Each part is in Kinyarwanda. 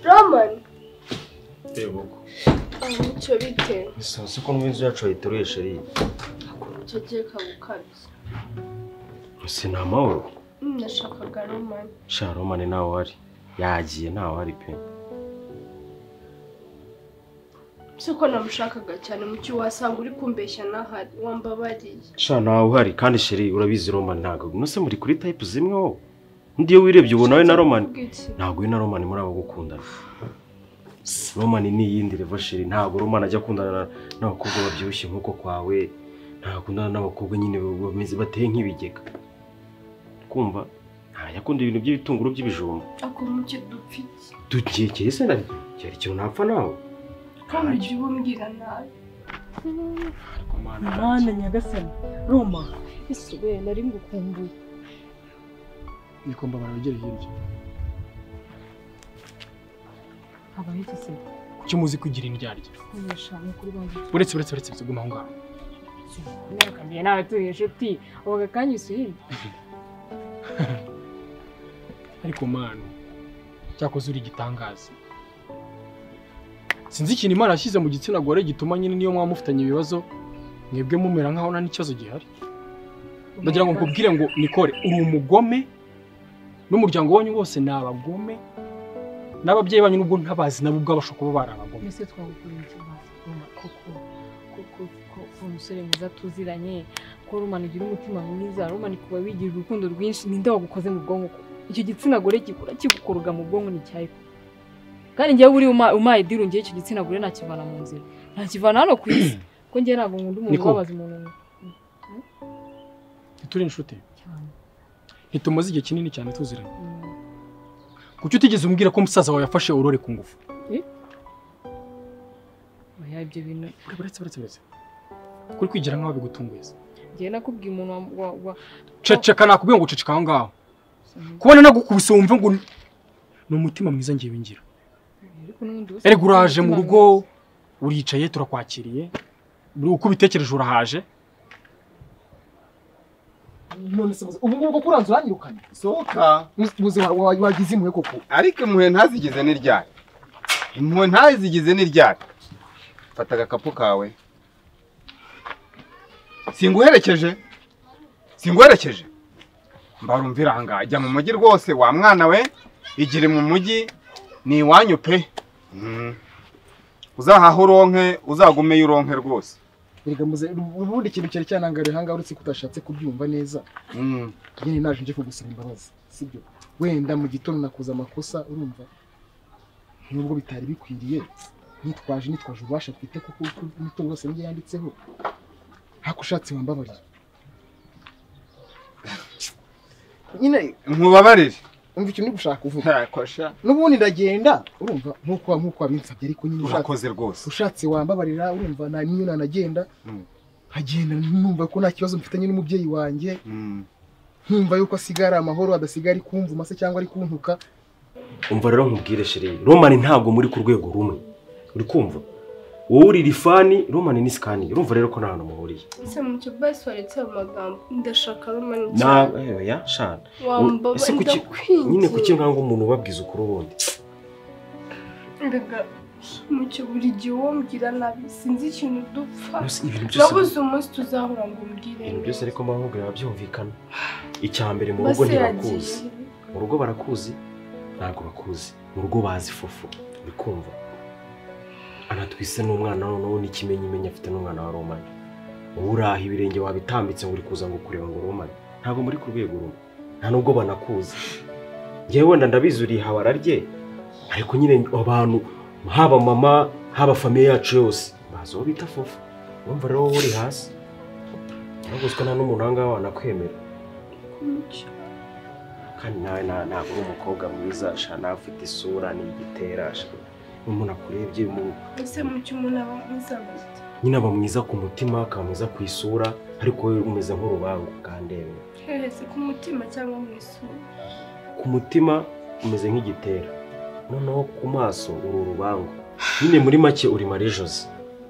romani reba uko icyo bite isaha siko n'inzu yacu bayituruye sheri icyo gihe kagukabye si ni amahoro nashakaga romani sharomani ntawe wari yagiye ntawe wari pe si ko namushakaga cyane mu cyo wasanga uri kumbeshya n'ahari wambabariye sha ntawe uhari kandi sheri urabizi romani ntabwo nose muri kuri tayipu zimwe wowe undi iyo wirebye ubu nawe na romani Bw'iki? ntabwo we na romani muri abo gukundana romani ni iyindi revo sheri ntabwo romani ajya akundana na- n'abakobwa babyibushye nk'uko kwawe ntakundana n'abakobwa nyine bameze bateye nk'ibigega kumva ntajya akunda ibintu by'ibitunguru by'ibijumba ako mu cyo dupfite dukekeye se naryo cyari ikintu napfa nawe kandi ujya ubumbwira nabi mana nyagasani roma ese we nari ngukumbuye nikomba abantu bagere hirya habaye iki se icyo muzi kugira indyarya kunesha ni ukuri bagiye uretse uretse uretse guma aho ngaho nakambiye nawe turi inshuti ubu gakanyuze hirya ariko manu cyakoze uri igitangaza sinzi ikintu imana yashyize mu gitsina gore gituma nyine niyo mwaba mufitanye ibibazo mwebwe mumera nkaho nta n'ikibazo gihari ndagira ngo nkubwire ngo nikore uri umugome n'umuryango wanyu wose ni abagome n'ababyeyi banyu nubwo ntabazi nabo ubwabo bashobora kuba bari abagome mbese twagukorera ikibazo roma koko koko ko ko umusore mwiza tuziranye ko roma ugira umutima mwiza roma ni kuba wigira urukundo rwinshi ninde wagukoze mu bwonko ko icyo gitsina gore gikora kigukuruga mu bwonko ni cyayo kandi njyewe uri uma- umaye diru ngewe icyo gitsina gore nakivana mu nzira nakivana hano ku isi ko njyewe ntabwo nkunda umuntu Niko. ubabaza umuntu ntituri inshuti cyane ntitumaze igihe kinini cyane tuziranye Mm. kuki utigeze umbwira ko musaza wawe yafashe urore ku ngufu oya ibyo bintu uretse uretse uretse uretse kuri kwigira nk'aho bigutunguye se. njyewe nakubwiye umuntu wa- wa wa ceceka nakubwiye ngo uceceka aho ngaho kubona nagukubise wumve ngo ni- ni umutima mwiza ngewe ngira ariko n'ubundi ubu se- erega uraje mu rugo uricaye turakwakiriye buri uko ubitekereje urahaje none se ubu ngubu koko uranze uranyirukana sohoka ubuzima wagize impuhwe koko ariko impuhwe ntazigize n'iryari impuhwe ntazigize n'iryari fata agakapu kawe singuherekeje singuherekeje mbarumvira aha ngaha jya mu mujyi rwose wa mwana we igire mu mujyi ni iwanyu pe Mhm. uzahahe uronke uzagumeyo uronke rwose Erega muze ubundi ikintu cyari cyanangariye aha ngaha uretse ko utashatse kubyumva neza Mhm. nyine naje nje kugusaba imbabazi sibyo wenda mu gitondo nakoze amakosa urumva nubwo bitari bikwiriye nitwaje nitwaje ububasha twite kuko uko imitungo yose niyo yanditseho ariko ushatse wambabarira nyine nkubabarire umva ikintu uri gushaka uvuga Yakosha. n'ubundi ndagenda urumva nk'uko nk'uko wabinsabye ariko nyine ushatse urakoze rwose ushatse wambabarira urumva nta n'iyo nanagenda Mm. nkagenda numva ko nta kibazo mfitanye n'umubyeyi wanjye Mhm. nkumva yuko asigaye ari amahoro adasigara ari kumvuma se cyangwa ari kuntuka umva rero nkubwire sheri romani ntabwo muri ku rwego rumwe uri kumva wowe uri rifani romani ni sikani urumva rero ko nta hantu muhuriye ese mu cyo basi waretse ayo magambo ndashaka romani na ya shana ese wambabariye kuki nyine ndakwinginze kuki nkanga umuntu ubabwiza ukuri ubundi mbega mu cyo buri gihe uwombwira nabi sinzi ikintu dupfa Yose ibintu byose nabuze umunsi tuzahura ngo umbwire ibintu byose neza. ariko mahugura biba byumvikana icya mbere mu rugo base ntibakuzi yagiye mu rugo barakuzi ntabwo bakuzi mu rugo bazi fufu uri kumva anatwise n'umwana we noneho n'ikimenyimenyi afite n'umwana wa romani wowe uraha ibirenge wabitambitse ngo uri kuza ngo kureba ngo romani ntabwo muri ku rwego rumwe nta nubwo banakuzi ngewe wenda ndabizi uri ihabara rye ariko nyine abantu haba mama haba famiye yacu yose bazi uwo bita fufu urumva rero wowe uri hasi uraguzwe nta n'umuntu aha ngaha wanakwemera mu cyo kandi nawe nta- ntabwo uri umukobwa mwiza sha nawe ufite isura ni igitera sha umuntu akurebye mu- ese mu cyo umuntu aba ameze gute nyine aba mwiza ku mutima akaba mwiza ku isura ariko wowe umeze nk'urubango kandebe hehe ku mutima cyangwa mu isura ku mutima umeze nk'igitera noneho ku maso uri urubango nyine muri make uri marijosi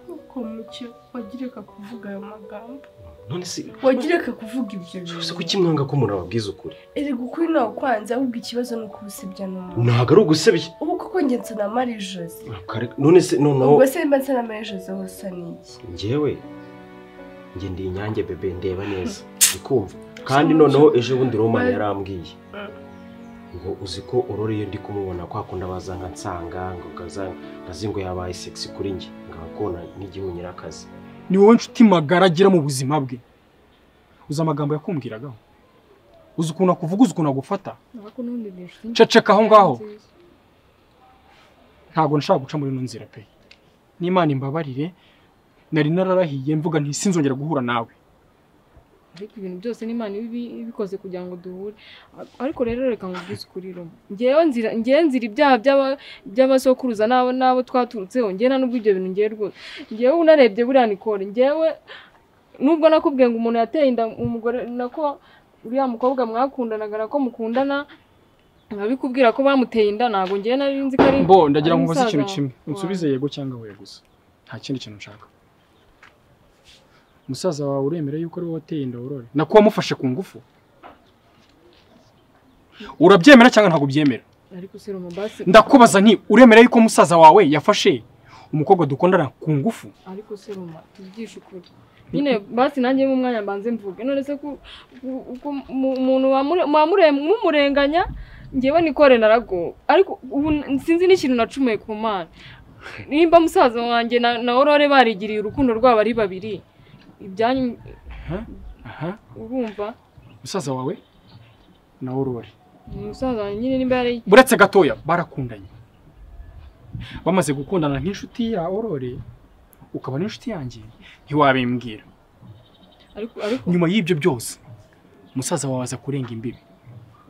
kuko mu cyo wagireka kuvuga ayo magambo none se wagireka kuvuga ibyo se bintu kuki mwanga ko umuntu ababwiza ukuri erega ukuri ntawe kwanze ahubwo ikibazo ni ukubusebya n'umuntu ntabwo ari ugusebya ubu koko ko njye nsana mari josi Kare- none se noneho ubwo se mba nsana mari josi aho usa n'iki njyewe njye ndi inyange bebe ndeba neza ndikumva kandi noneho ejo bundi romani yarambwiye ngo uzi ko uroreye ndi kumubona kwa kundi abaza nka nsanga ngo kaza- kazi ngo yabaye sexy kuri njye ngakona n'igihunyira akazi ni wowe nshuti magara agira mu buzima bwe uzi amagambo yakumbwiragaho uzi ukuntu akuvuga uzi ukuntu agufata Nako n'ubundi ni inshuti ceceka aho ngaho nziza. ntabwo nshaka guca muri ino nzira pe n'imana imbabarire nari nararahiye mvuga nti sinzongera guhura nawe ariko ibintu byose n'imana iba ibi- ibikoze kugira ngo duhure ariko rero reka nkubwize ukuri rumo ngewe nzira ngewe nzira ibyaha by'aba- by'abasokuruza n'abo n'abo twaturutseho ngewe nta n'ubwo ibyo bintu ngewe rwose ngewe unarebye buriya nikore ngewe nubwo nakubwiye ngo umuntu yateye inda umugore nako uriya mukobwa mwakundanaga nako mukundana nkabikubwira ko bamuteye inda ntabwo ngewe nari nzi ko ari mbo ndagira ari ngo mubaze ikintu umusaza kimwe unsubize wawe. yego cyangwa oya gusa nta kindi kintu nshaka musaza wawe uremera yuko ari wowe wateye inda worore nako wamufashe ku ngufu urabyemera cyangwa ntabwo ubyemera ariko si rumo basi ndakubaza nti uremera yuko musaza wawe yafashe umukobwa dukundana ku ngufu ariko se ruma tubigishe ukuri nyine basi nanjye mu mwanya mbanze mvuge none se ku- ku- ku- mu- umuntu wamure- mwamure- mumurenganya ngewe nikore narago ariko ubu n- sinzi n'ikintu nacumuye ku mana nimba musaza wanjye na, na orore barigiriye urukundo rwabo ari babiri ibyanyu Aha, aha urumva musaza wawe na aurore ni musaza wanjye nyine nimba yari buretse gatoya barakundanye bamaze gukundana nk'inshuti ya aurore ukaba n'inshuti yanjye ntiwabimbwira ariko ariko nyuma y'ibyo byose musaza wawe aza kurenga imbibi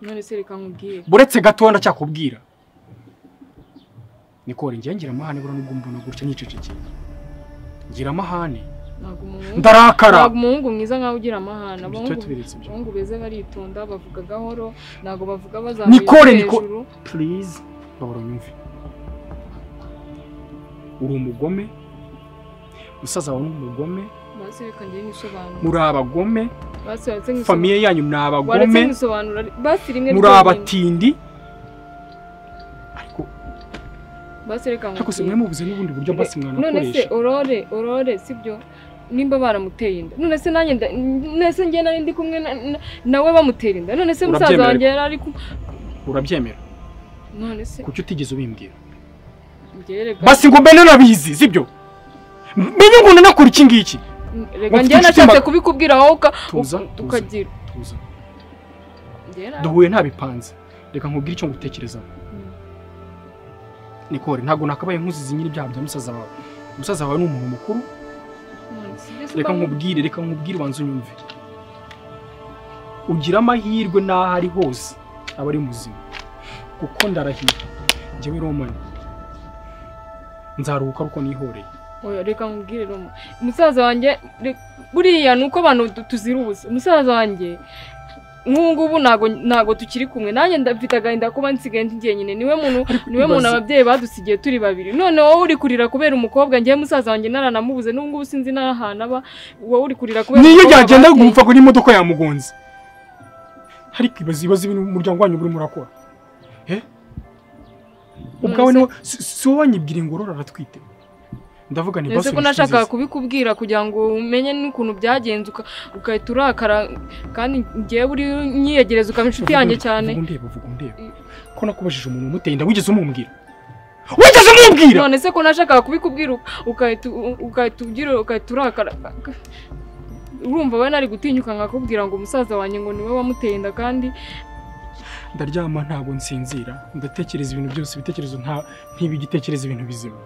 none se reka nkubwire buretse gatoya ndacyakubwira nikore ngira ngira amahane bura nubwo mbona gutya nicecekeye ngira amahane ntabwo umuhungu ndarakara ntabwo umuhungu mwiza nkawe ugira amahane Tujye abahungu tubiretse ibyo abahungu beza baritonda bavuga gahoro ntabwo bavuga Nikore, bazamuye Niko- hejuru purize bahora unyumve uri umugome musaza wawe ni umugome basi reka njye nisobanura muri abagome basi waretse nkisobanura famiye yanyu ni waretse abagome nkisobanura basi rimwe muri ryonyine. abatindi ariko basi reka ariko si nkubwire. mwe mubuze n'ubundi buryo basi none se mwanakoresha orore orore sibyo nimba baramuteye inda none se nanjye nda- none se njye nari ndi kumwe na- na- nawe bamutera inda none se musaza Urabyemera wanjye yari ari ku urabyemera none se kuki utigeze ubimbwira njye reka basi ngo mbe nanabizi sibyo menye ngo nanakora iki ngiki reka mufite njye inshuti nashatse ma- kubikubwira wowe uka- tuza uka- tuza ukagira tuza Njye na- duhuye nta bipanze reka nkubwire icyo ngutekerezaho nikore ntabwo nakabaye nkuzizi nyiri ibyaha bya musaza wawe musaza wawe ni umuntu mukuru none se ibyo si reka kwa- nkubwire reka nkubwire ubanza unyumve ugira amahirwe n'aho ari hose aba ari muzima kuko ndarahiye njyewe romani nzaruhuka ariko nihoreye Oya reka nkubwire Roma musaza wanjye re- buriya ni uko abantu tu- tuzira ubusa musaza wanjye nk'ubu ngubu ntago ntago tukiri kumwe nanjye ndafite agahinda kuba nsigaye ndi jyenyine niwe muntu niwe muntu ibaze- ababyeyi badusigiye turi babiri none wowe uri kurira kubera umukobwa njyewe musaza wanjye naranamubuze n'ubu ngubu sinzi n'ahantu aba wowe uri kurira kubera niyo umukobwa yagenda bateye. gupfa ngo n'imodoka yamugonze ariko ibaze ibibazo ibintu umuryango wanyu burimo urakora Eh? ubwawe None niwo si si wowe wanyibwira ngo urora aratwite ndavuga ni Ese basi ko nashakaga kubikubwira kugira ngo umenye n'ukuntu byagenze uka- ugahita urakara kandi njyewe uri nyiyegereza ukaba inshuti yanjye cyane vuga undeba vuga undeba ko nakubajije umuntu umuteye inda wigeze umubwira wigeze umubwira none se ko nashakaga kubikubwira uka- ugahita u- ugahita ugira ugahita urakara urumva we nari gutinyuka nkakubwira ngo umusaza wanjye ngo niwe wamuteye inda kandi ndaryama ntabwo nsinzira ndatekereza ibintu byose ibitekerezo nta ntibigitekereza ibintu bizima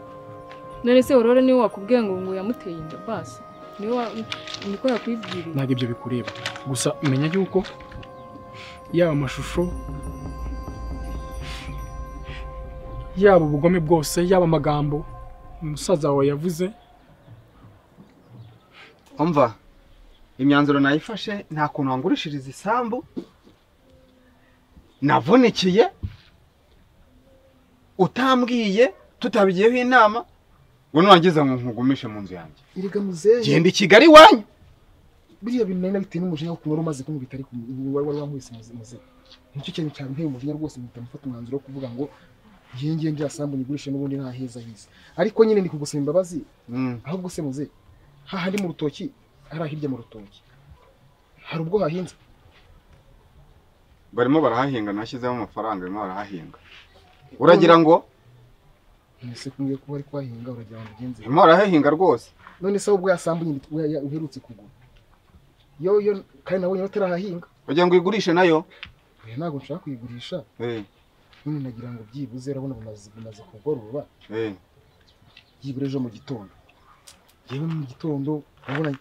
none se aurore niwe wakubwiye ngo ngo yamuteye inda basi niwe wa- niko yakwibwiriye ntabwo ibyo bikureba gusa menya yuko yaba amashusho yaba ubugome bwose yaba amagambo umusaza wawe yavuze umva imyanzuro nayifashe nta kuntu wangurishiriza isambu navunikiye utambwiye tutabigiyeho inama ngo nurangiza ngo nkugumishe mu nzu yanjye Erega muzehe genda i kigali iwanyu buriya bintu nari nabitewe n'umujinya wo kunywa wari umaze kumubita ariko wari wari wankubise muze muze nicyo kintu cyabinteye umujinya rwose mpita mufata umwanzuro wo kuvuga ngo ngiye ngiye ndira sambu nyigurishe n'ubundi nta heza hize ariko nyine ni kugusaba imbabazi Mm. ahubwo se muze hahandi mu rutoki hari ahirya mu rutoki hari ubwo hahinze barimo barahahinga nashyizemo amafaranga barimo barahahinga uragira ngo mwese kumbwiye ko bari kuhahinga uragira ngo ugenze barimo barahahinga rwose none se ubwo yasambu nyine ubwo ya- uherutse kugura yo yo kandi nabonye batarahahinga kugira ngo uyigurishe nayo oya ntabwo nshaka kuyigurisha Eh, none nagira ngo byibuze urabona bumaze bumaze kugoroba eh. byibura ejo mu gitondo yewe mu gitondo urabona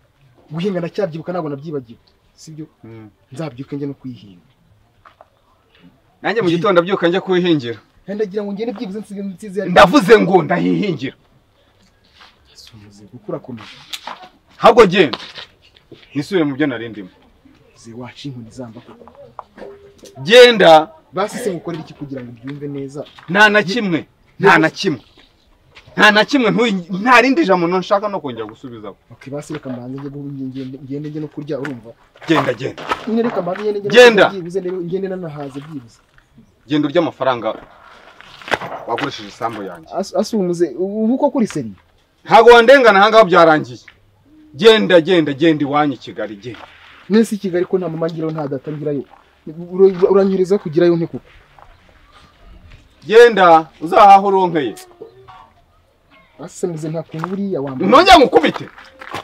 guhinga ndacyabyibuka ntabwo nabyibagiwe sibyo Mm. nzabyuka njye no kuyihinga nanjye mu gitondo abyuka njya kuyihingira kandi ndagira ngo ngende byibuze nsize nsize ndavuze ngo ndahihingira ndavuze kuko urakomeje ahubwo genda nisubire mu byo nari ndimo ze waca inkoni zamba koko genda basi se ngukorera iki kugira ngo ubyumve neza nta na kimwe nta na kimwe nta na kimwe ntuyi- nta rindi jambo nshaka no kongera gusubizaho ok basi reka mbanze njye guhu- ngende ngende njye no kurya urumva genda genda nyine reka mbanze ngende njye no Genda. kurya byibuze rero ngende nanahaze byibuze genda urya amafaranga wakoresheje isambu yanjye As- asumuze ubu koko uri seri ntabwo wandengana aha ngaha byarangiye genda genda genda iwanyu i kigali genda nese i kigali ko nta mama ngirayo nta data ngirayo Ura- uranyereza kugirayo nte koko genda uzahahe uronkeye basi se muze nta kuntu buriya wambaye nongere ngukubite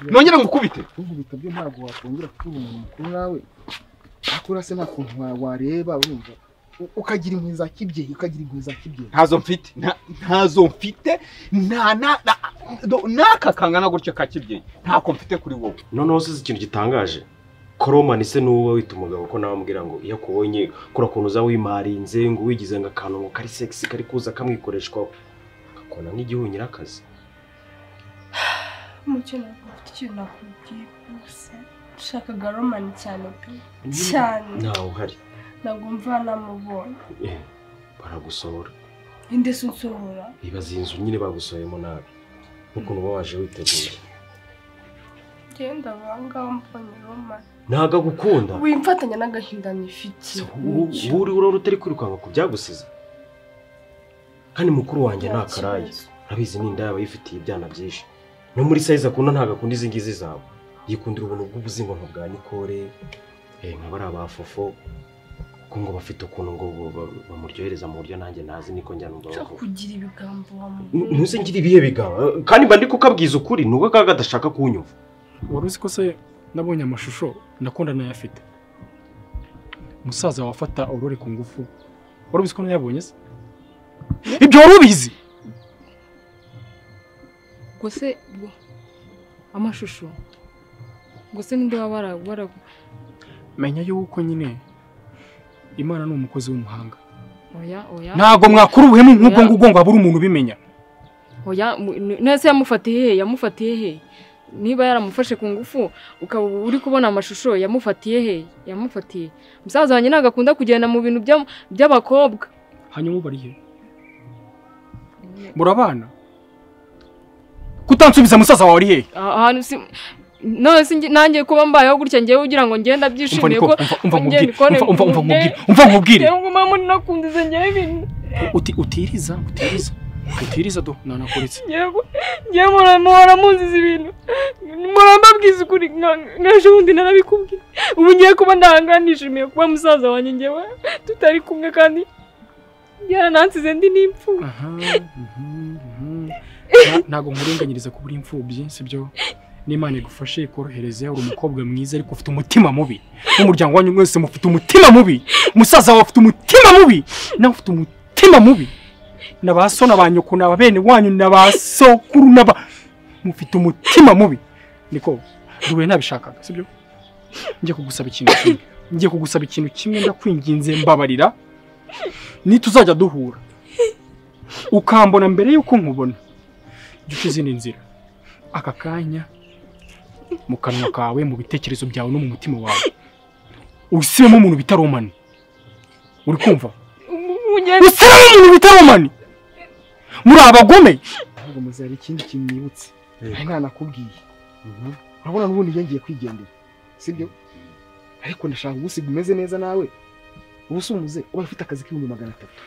nongere ngukubite kunkubita byo ntabwo wakongera kuba umuntu mukuru nawe akora se nta kuntu wa- wareba urumva U- ukagira inkwi za kibyeyi ukagira inkwi za kibyeyi ntazo mfite nta- ntazo mfite nta na- na- do- n'aka kangana gutya ka kibyeyi ntako mfite kuri wowe noneho usize ikintu gitangaje koromani se n'uwo wita umugabo ko nawe amubwira ngo iyo akubonye kura kuntu uza wimarinze ngo wigize ngo akantu ngo kari segisi kari kuza kamwikoreshwaho akakubona nk'igihunyira akazi Mucyo ntabwo mfite ikintu nakubwiye rwose nshakaga romani cyane pe cyane ntawe uhari ntabwo mva namubonye Eh, baragusohora inde se unsohora ibaza iyi nzu nyine bagusohoyemo nabi nk'ukuntu uba waje witeguye genda bangaho mbonye romani ntago agukunda wimfatanya n'agahinda nifite Se, ubu- ubu uri urora utari kwirukanka ku byagusize kandi mukuru wanjye ni akarayi abizi ni indaya aba yifitiye ibyana byinshi no muri sayizi akunda ntabwo akunda izi ngizi zawe yikundira ubuntu bw'ubuzingo nka bwa nikore eh, nka bariya ba fofo kuko ngo bafite ukuntu ngo bo- ba- bamuryohereza mu buryo nanjye nazi niko njyana cyo umugabo kugira ibigambo wa N- muntu ntuse ngira ibihe bigaba kandi mba ndi kukabwiza ukuri ni uko kaga adashaka kunyumva wari uzi ko se nabonye amashusho ndakunda nayafite umusaza wafata urore ku ngufu wari ubizi ko nayabonye se ibyo wari ubizi ubwo se ubwo amashusho ubwo se ninde waba bara- bara- menya yuko nyine imana ni umukozi w'umuhanga oya oya ntabwo mwakura ubuhemu nk'ubwo ngubwo ngo habure umuntu ubimenya oya mu- n- nese yamufatiye he yamufatiye he niba yaramufashe ku ngufu ukaba uri kubona amashusho yamufatiye he yamufatiye umusaza wanjye ntabwo akunda kugenda mu bintu bya- by'abakobwa hanyuma ubu ari he murabana kutansubiza musaza wawe ari hehe ahantu si none si njye- nanjye kuba mbayeho gutya njyewe ugira ngo ngenda umva byishimiye niko ko umva ugenda nkubwire ukora umva umva ibintu nkubwire umva nkubwire njyewe nguma muri nakundize njyewe ibintu uti utiriza utiriza utiriza do nanakuretse njyewe njyewe mura- muhora munziza ibintu muhora mbabwiza ukuri nka- nk'ejo bundi narabikubwiye ubu ngiye kuba ndahangana nishimiye kuba musaza wanjye njyewe tutari kumwe kandi yaranansize ndi n'imfura aha mhm, mhm. Na- ntabwo nkurenganyiriza kuba uri imfubyi sibyo n'imana igufashe ikorohereze uri umukobwa mwiza ariko ufite umutima mubi n'umuryango wanyu mwese mufite umutima mubi umusaza wawe afite umutima mubi nawe ufite umutima mubi na ba so na ba nyoko na ba bene wanyu na ba sokuru na ba mufite umutima mubi niko duhuye ntabishakaga sibyo njye kugusaba ikintu kimwe njye kugusaba ikintu kimwe ndakwinginze mbabarira nituzajya duhura ukambona mbere y'uko nkubona jya uca izindi nzira aka kanya mu kanwa kawe mu bitekerezo byawe no mu mutima wawe usibemo umuntu bita romani uri kumva umugeni usibemo umuntu bita romani muri abagome ntabwo muze hari ikindi kintu nibutse hari nta nakubwiye urabona n'ubundi njye ngiye kwigendera sibyo ariko ndashaka gusiga umeze neza nawe ubu se umuze uba ufite akazi k'ibihumbi magana atatu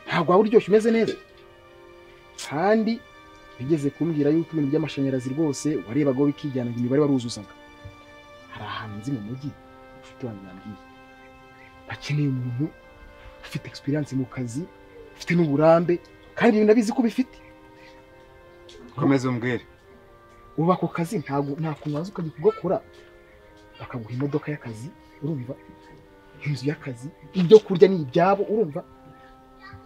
ntabwo waba uryoshye umeze neza kandi bigeze kumbwira yuko ibintu by'amashanyarazi rwose warebaga wowe ikijyana imibare waruzuzaga hari ahantu nzi mu mujyi inshuti wanjye yambwiye bakeneye umuntu ufite experience mu kazi ufite n'uburambe kandi ibintu nabizi ko ubifite komeza umbwire ubu ako kazi ntabwo nta kuntu waza ukajya kugakora bakaguha imodoka y'akazi urumva inzu y'akazi ibyo kurya ni ibyabo urumva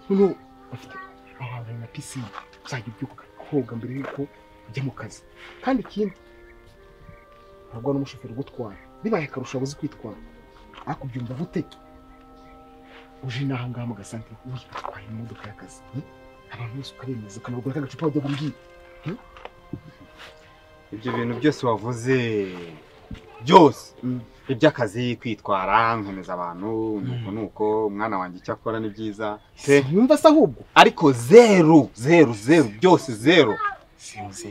noneho bafite aho hantu na pisine uzajya ubyuka koga mbere y'uko ujya mu kazi kandi ikindi ntabwo ari umushoferi ugutwara bibaye akarusho abuze kwitwara ariko ubyumva gute uje n'aha ngaha mu gasantere uyu atwaye imodoka y'akazi hmm? abantu bose ukabemeza ukanabagura k'agacupa wajya gumbwira ibyo bintu byose wavuze byose Mm. iby'akazi kwitwara nkomeza abantu nuko nuko umwana wanjye icyo akora ni byiza pe yumva se ahubwo ariko zeru zeru zeru byose zeru sinzi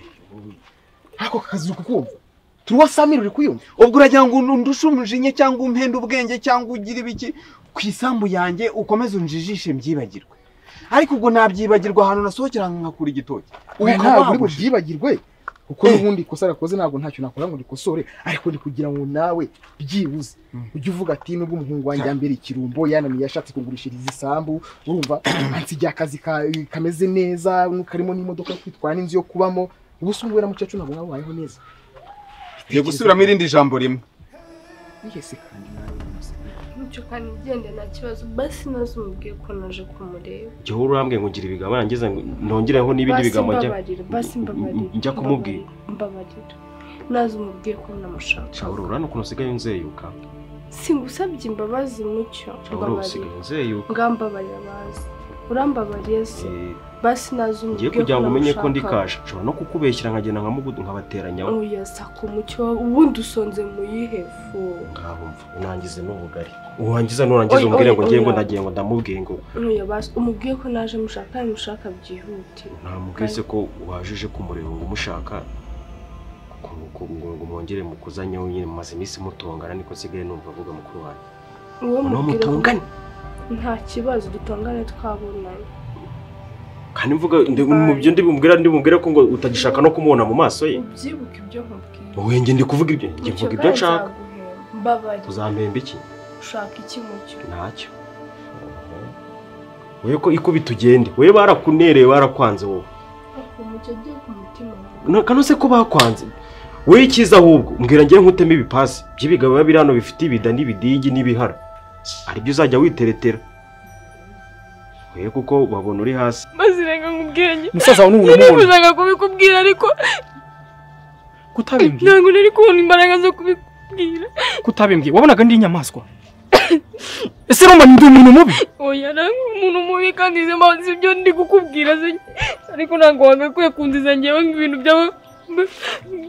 ariko aka kazi uri kukumva turi wasamira uri kuyumva ubwo uragira ngo undushe umujinya cyangwa umpenda ubwenge cyangwa ugire ibiki ku isambu yanjye ukomeze unjijishe mbyibagirwe ariko ubwo nabyibagirwa ahantu nasohokera nkakura igitoki Oya, ntabwo uri Ukaba bubyibagirwe kuko Eh. n'ubundi ikosa arakoze ntabwo ntacyo nakora ngo rikosore ariko ni kugira ngo nawe byibuze Mm. ujye uvuga ati nubwo umuhungu wanjye yambere ikirumbo yananiye yashatse kungurishiriza isambu urumva ansigiye akazi ka- kameze neza karimo n'imodoka yo kwitwara n'inzu yo kubamo ubu se umuwe na mukecuru ntabwo nawe wabayeho neza Ngiye gusubiramo irindi jambo rimwe Iye se kandi nawe unyuze. nicyo kandi igende nta kibazo basi nazo umubwiye ko naje kumureba igihe wowe urambwiye ngo ngira ibigambo nangeze ngo nongereho n'ibindi basi bigambo njya mbabarira basi mbabarira njya kumubwira mbabarira, mbabarira nazo umubwiye ko namushaka shawuru urabona ukuntu usigaye unzeyuka singusabye imbabazi mucyo shawuru usigaye mbabarira unzeyuka ngambabarira bazi urambabariye se Eh, basi nazo ngiye umubwiye kugira ngo umenye ko ndi namushaka. kasha nshobora no kukubeshyira nkagenda nkamugudu nkabateranyaho oya sako mucyo ubundi usonze mu yihe fu ngabumva unangize n'ubugari urangiza nurangiza umbwire ngo ngiye ngo ndagiye ngo ndamubwiye ngo oya basi umubwiye ko naje mushaka kandi mushaka byihutira namubwise ko wajije kumureba ngo umushaka ngo- ngo- ngo- ngo mwongere mukuzanyeho nyine mumaze iminsi mutongana niko nsigaye numva avuga mukuru wanjye uwo noneho mubwira ko mutongane nta kibazo dutongane twabonanye kandi mvuga ndi- mu byo ndi bumubwira ndi bumubwire ko ngo utagishaka no kumubona mu maso ye ubyibuke ibyo nkubwiye wowe njye ndi kuvuga ibyo njye Mucyo mvuga ibyo kandi nshaka nzaguhemba. mbabarira uzampemba iki ushaka iki mucyo ntacyo wowe ko ikubita ugende wowe barakunereye barakwanze wowe ariko mucyo agiye ku mutima wawe. Na- kano se ko bakwanze wowe icyiza ahubwo mbwira njye nkutemo ibipasi by'ibigabo biba biri hano bifite ibida n'ibidigi n'ibihara aribyo uzajya witeretera wowe kuko babona uri hasi mazirenga nk'ubwenge musaza wawe n'umuntu umubona nifuzaga kubikubwira ariko kutabimbwiye ntabwo nari kubona imbaraga zo kubikubwira kutabimbwiye wabonaga ndi inyamaswa ese roma ndi umuntu mubi oya ntabwo umuntu mubi kandi izo mpamvu ibyo ndi kukubwira se ariko ntabwo wagakwiye kunziza ngewe nk'ibintu byawe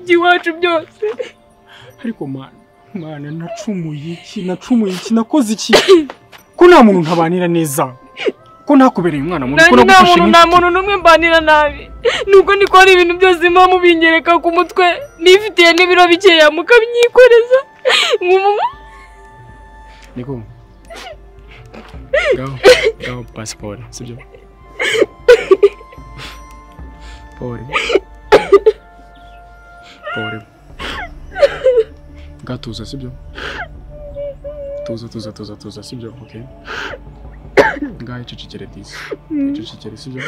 by'iwacu byose ariko mana mana nacumuye iki nacumuye iki nakoze iki ko nta muntu ntabanira neza ko ntakubereye umwana mubi ko nanjye nta nagufashe muntu nta muntu n'umwe mbanira nabi nuko niko ari ibintu byose muba mubingereka ku mutwe nifitiye n'ibiro bikeya mukabyikoreza nk'umuntu niko ngaho ngaho pasiporo sibyo pore pore ngaho tuza sibyo tuza tuza tuza tuza sibyo ok ngaho icecekere disi icecekere sibyo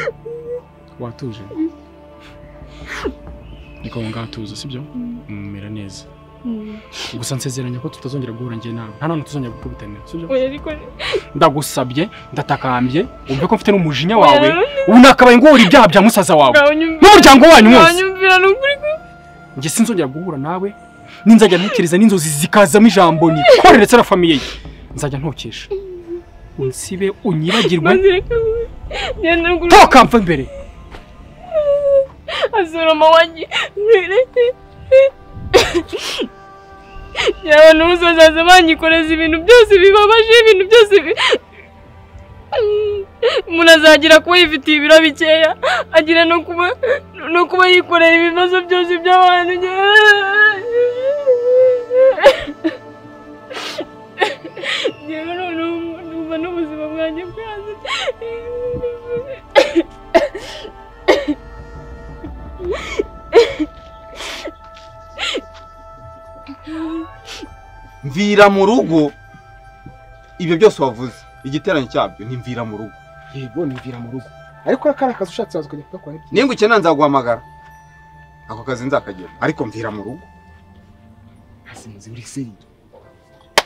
watuje niko ngaho tuza sibyo mumera neza gusa nsezeranya ko tutazongera guhura njye nawe nta n'ahantu tuzongera gukubitanira sibyo oya ariko ndagusabye ndatakambye wumve ko mfite n'umujinya Oya, wawe nanone ubu nakabaye nguhora ibyaha bya musaza wawe ntawe unyumvira- n'umuryango wanyu ntawe wose unyumvira ni ukuri ko njye sinzongera guhura nawe ninzajya ntekereza n'inzozi zikazamo ijambo ni kore ndetse na famiye ye nzajya ntokesha unsibe unyibagirwe maze reka ngenda ngura ntokamve mbere asoroma wanjye yaba n'ubuso azaza banyikoreza ibintu byose bibabaje ibintu byose bi- umuntu azagira kuba yifitiye ibiro bikeya agira no kuba no kuba yikorera ibibazo byose by'abantu yewe noneho numva n'ubuzima bwanjye bwanze mvira mu rugo ibyo byose wavuze igiteranyo cyabyo ni mvira mu rugo yego nimvira mu rugo ariko kariya akazi ushatse waza ukajya kugakora ibyo ninga ukeneye nzaguhamagara ako kazi nzakagera ariko mvira mu rugo ntasinzi buri seri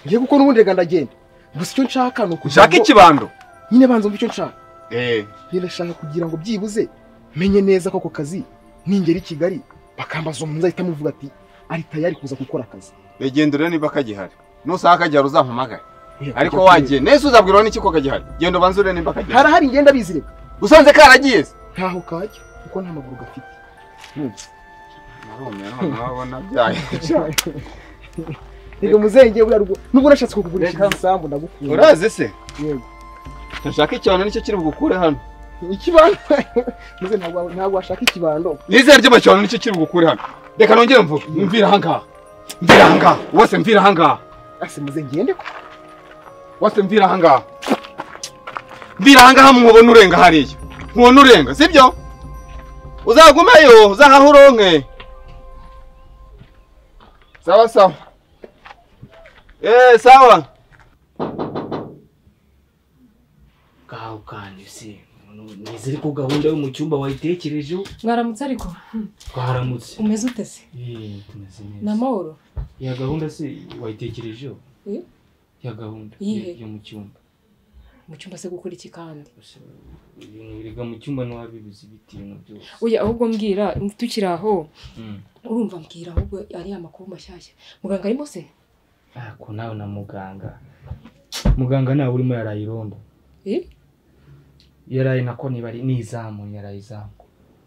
ngiye gukora ubundi reka ndagenda gusa icyo nshaka ni ukugira ushake ngo- ikibando nyine banza umva icyo nshaka eee birashaka kugira ngo byibuze menye neza ko ako kazi ningera i Kigali bakambaza umuntu uzahita amuvuga ati ari tayari kuza gukora akazi regendurira niba kagihari nusanga kagihari uzampamagare ariko Kujya wagiye nese uzabwirwa n'iki ko kagihari genda ubanze urebe nimba kureba. kagihari harahari ngenda bizire usanze karagiye se ntaho kajya kuko nta maguru gafite narumye noneho abona byaye reka muzengeye buriya rugo nubwo nashatse kukugurisha Reka. igisambu ndagukunda urazi se yego ndashaka ikibando nicyo kiri bugukure hano ikibando muze ntabwo ntabwo washaka ikibando nizere ry'ama kibando nicyo kiri bugukure hano reka nongere mvuge mvira ahangaha mvira ahangaha wose mvira ahangaha ase muze ngende ko wose mvira ahangaha mvira ahangaha mubona urenga hariya mubona urenga sibyo uzagumeyo uzahaha uronke sawa sawa eee sawa kawe kandi se nizere ko gahunda yo mu cyumba wayitekerejeho mwaramutse ariko twaramutse umeze ute se Yeee, tumeze ni neza amahoro ya gahunda se wayitekerejeho Eh? ya gahunda Iyihe? yo mu cyumba mu cyumba se gukora iki kandi Gusa ibintu biga mu cyumba ntiwabibuze ibiti ibintu byose oya ahubwo mbwira tukiri aho Mm. urumva mbwira ahubwo ari amakuru mashyashya muganga arimo se ariko nawe na muganga muganga nawe urimo yaraye irondo Eh? yaraye nako niba ari n'izamu yaraye izamu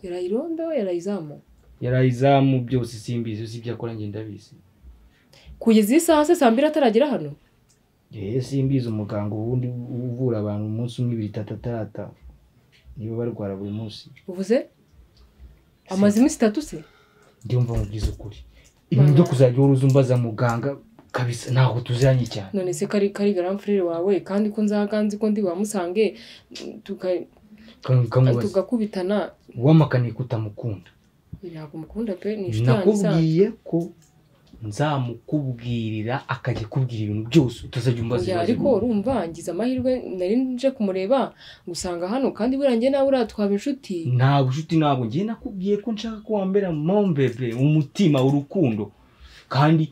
yaraye irondo yaraye izamu yaraye izamu byose simbizi uzi ibyo akora ngenda ndabizi kugeza iyi saha se saa mbiri ataragera hano yewe simbizi umuganga ubundi uvura abantu umunsi umwe ibiri itatu atata niba barwara buri munsi uvuze amaze iminsi itatu se ndumva mubwiza ukuri ibintu byo kuzajya uhora uza umbaza muganga kabisa ntabwo tuziranye cyane none se kari kari garamfurere wawe kandi ko nzaga nzi ko ndi wamusange tuka- Ka- kamubaza tugakubitana wamaganiye ko utamukunda ntabwo mukunda pe ni inshuti isanzwe nakubwiye ko nzamukubwirira akajya kubwira ibintu byose utazajya umbaza Oya, ibibazo ariko urumva ngize amahirwe nari nje kumureba ngusanga hano kandi buriya njye nawe uriya twaba inshuti ntabwo inshuti ntabwo ngiye nakubwiye ko nshaka ko wambera mombebe umutima urukundo kandi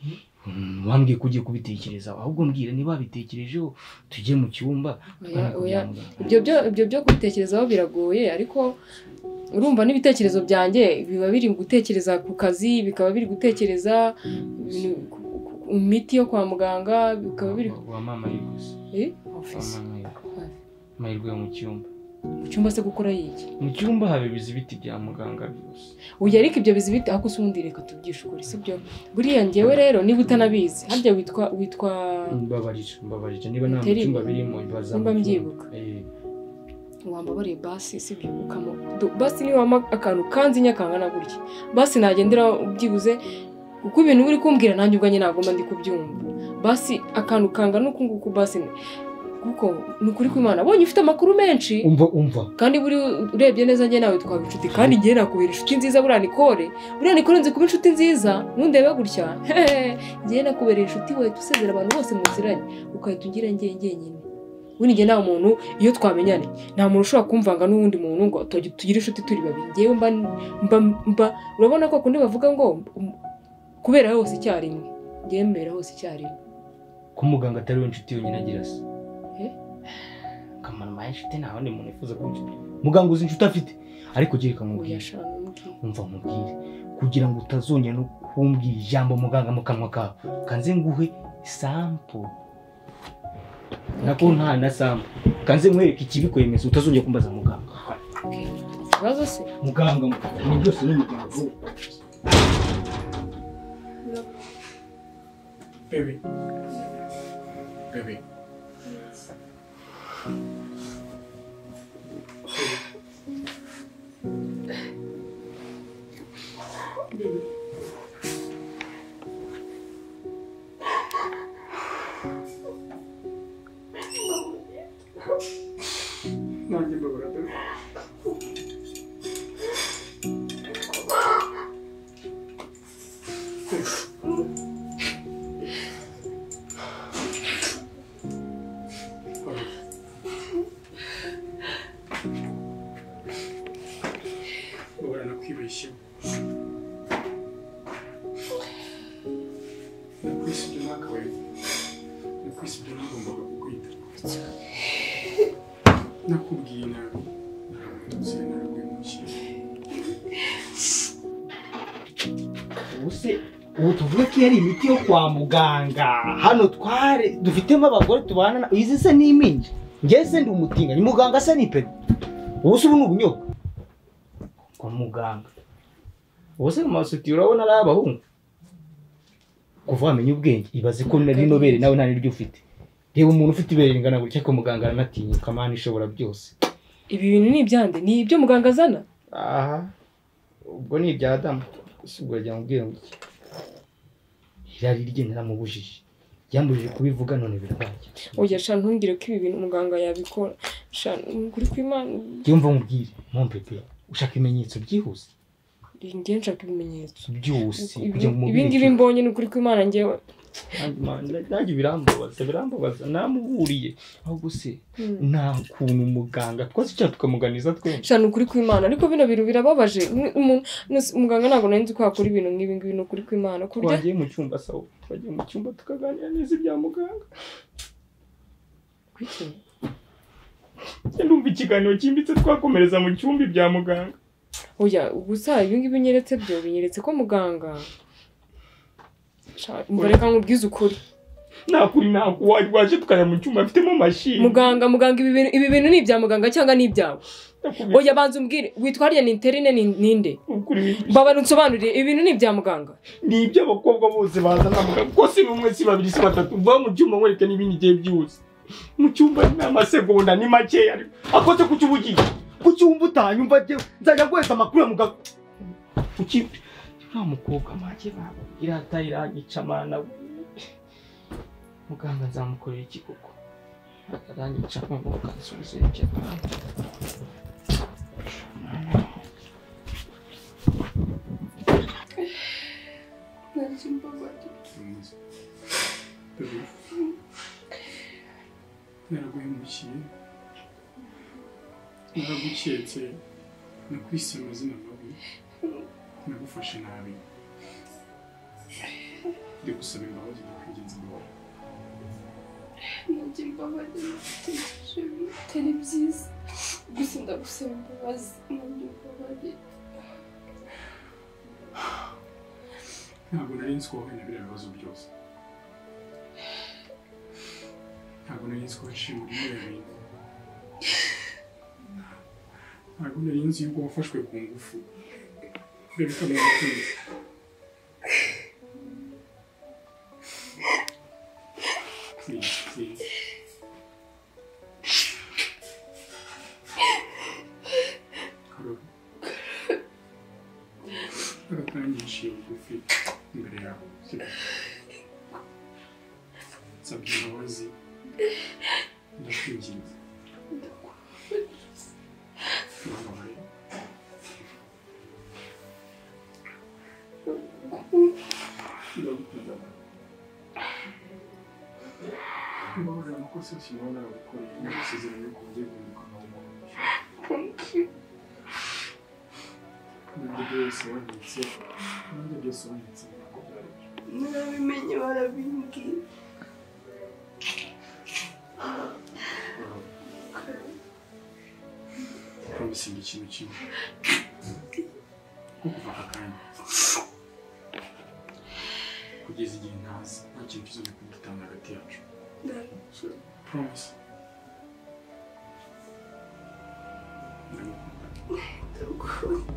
mm, wambwiye ko ugiye kubitekerezaho ahubwo mbwira niba wabitekerejeho tujye mu cyumba Oya, twajya oya. kugira ngo- ibyo byo ibyo byo kubitekerezaho biragoye ariko urumva n'ibitekerezo byanjye biba biri gutekereza ku kazi bikaba biri gutekereza ibintu- ku- ku- ku miti yo kwa muganga bikaba biri wa mama yigusa eh wa office mama yigusa mahirwe yo mu cyumba mu cyumba se gukora yiki mu cyumba habibiza ibiti bya muganga byose uyu ariko ibyo bizi bite ako usundi reka tubyishe ukuri sibyo buriya ngewe rero niba utanabizi harya witwa witwa mbabarira mbabarira niba nta mu Terima. cyumba birimo baza Nimba mbyibuka. wambabariye basi sibyo ukamo Do- basi niba wampa akantu kanzinya kangana gutya basi nagendera ubyibuze uko ibintu uri kumbwira nanjye ubwanjye nagomba ndi kubyumva basi akantu kangana uku nguku basi ni- kuko ni ukuri kw'imana bonye ufite amakuru menshi umva umva kandi buri urebye neza njye nawe twaba inshuti kandi njye nakubera inshuti nziza buriya nikore buriya nikore nzi kuba inshuti nziza ntundebe gutya hehe njye nakubera inshuti wahita usezera abantu bose muziranye ukahita ugira njye njyenyine ubundi njye nta muntu iyo twamenyane nta muntu ushobora kumvanga n'uwundi muntu ngo tujye- tugire inshuti turi babiri njyewe mba mba mba urabona ko kundi bavuga ngo um, kubera hose icyarimwe njyewe mbera hose icyarimwe ko muganga atari we inshuti yonyine agira se Eh? akamaro maye inshuti nta wundi muntu wifuza kuba inshuti muganga uzi inshuti afite ariko ugiye kamubwira uyashana n'ubwiye umva mubwire kugira ngo utazongera no kumbwira ijambo muganga mu kanwa kawe kanze nguhe sampo nako nta na sampo kanze nkwereke ikibikwemeza utazongera kumbaza muganga ikibazo se muganga ni byose ni muganga Bebe. Bebe. kwisi ibyo nagombaga kukwita nakubwiye nabi ntuziye nabi ntukiye ubuse ubu tuvuge ko iyo ari imiti yo kwa muganga hano tware dufitemo abagore tubana na izi se ni impinja njye se ndi umutinganyi muganga se ni pedo ubuse ubu ni ubunyobwa kwa muganga ubuse mu masutiye urabona ari abahungu kuva wamenya ubwenge ibaze ko nari inobere nawe nta niryo ufite reba umuntu ufite ibere ringana gutya ko muganga aranatinyuka mani ishobora byose ibi bintu ni ibyande ni ibyo muganga azana aha ubwo ni ibya adamu gusa ubwo yajya mubwira ngo iki irari rye naramubujije ryambujije kubivuga none birabaye oya sha ntungire ko ibi bintu muganga yabikora sha uri ku imana yumva nkubwire mompete ushaka ibimenyetso byihuse njye nshaka ibimenyetso byihuse kugira ibi ngo umubwire ngibi mbonye ni ukuri kw'imana njyewe nanjye birambabaza birambabaza namuburiye ahubwo se nta kuntu muganga twese icyaha tukamuganiza twese sha ni ukuri kw'imana ariko bino bintu birababaje Ni- umu- nus- muganga ntabwo nari nzi ko yakora ibintu nk'ibi ngibi ni ukuri kw'imana ku buryo twagiye mu cyumba sawa twagiye mu cyumba tukaganira neza ibya muganga Kuki? Njye ndumva ikiganiro cyimbitse twakomereza mu cyumba ibya muganga oya gusa ibi ngibi nyeretse byo binyeretse ko muganga Sha, umva reka nkubwize ukuri nta kuri nta waje tukajya mu cyumba afitemo mashini muganga muganga ibi bintu ibi bintu ni ibya muganga cyangwa ni ibyawe oya banza umbwire witwa harya ni interine ni ninde mbabara unsobanurire ibi bintu ni ibya muganga ni iby'abakobwa bose bazana muganga uko si bumwe si babiri si batatu va mu cyumba nkwereke n'ibindi igihe byose mu cyumba ni amasegonda ni makeya akoze ku cyubugiye ku cyumba utanyumva njyewe nzajya guheza amakuru ya muganga kuki uriya mukobwa make baba irata iranyica amana we muganga nzamukorera iki koko aranyica amana akansubiza ibyo naraguhemukiye naraguketse nakwise amazina mabi nagufashe nabi ndagusaba imbabazi ndakwigenza imbabazi nanjye mbabazi bitari byiza gusa ndagusaba imbabazi nanjye mbabazi ntabwo nari nzi ko wowe na biriya bibazo byose ntabwo nari nzi ko waciye muri biriya bintu ntabwo nari nzi yuko wafashwe ku ngufu ibyo bikamera ukundi Please, please. Karoli. Karoli yaciye bugufi imbere yawe nsabye imbabazi ndakwinginze Mbabaye. Ndagukunda. Mbabarira amakosa yose naba naragukoreye nagusezeranya ko ugiye guhinduka nkaho umuntu nanjye byose wanditse nanjye byose wanditse ntabwo byari byo. narabimenye barabimbwira promising ikintu kimwe nko kuva aka kanya kugeza igihe ntaza nta kintu kizongera kudutanga hagati yacu promise ndagukunda